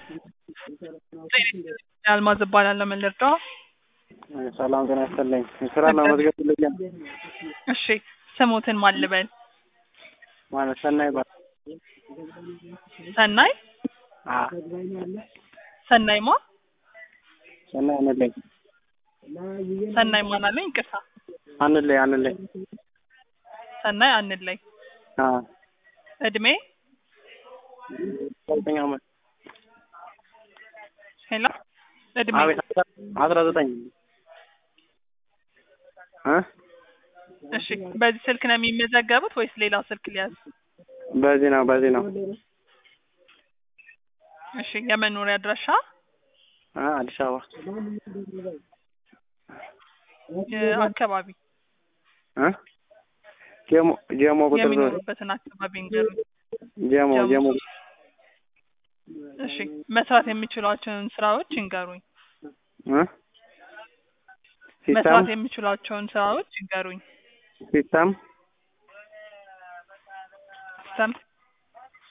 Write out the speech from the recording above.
አልማዝ እባላለሁ። ምን ልርዳው? ሰላም ጤና ይስጥልኝ። ስራ ለመዝገብ ይለኛል እሺ ስሙትን ማን ልበል? ማለት ሰናይ ባ ሰናይ አ ሰናይ ማ ሰናይ አንለኝ ሰናይ ማን አለኝ? ይቅርታ አንለኝ አንለኝ ሰናይ አንለይ። አ እድሜ ዘጠኝ ዓመት ሄሎ እድሜ አቤት አስራ ዘጠኝ እ እሺ በዚህ ስልክ ነው የሚመዘገቡት ወይስ ሌላ ስልክ ሊያዝ? በዚህ ነው በዚህ ነው እሺ የመኖሪያ አድራሻ አ አዲስ አበባ አካባቢ እ ጀሞ ጀሞ ቁጥር ሶስት የሚኖሩበትን አካባቢ እንገሩኝ። ጀሞ ጀሞ ጀሞ እሺ መስራት የሚችሏቸውን ስራዎች ይንገሩኝ። እ ሲስተም መስራት የሚችሏቸውን ስራዎች ይንገሩኝ። ሲስተም ሲስተም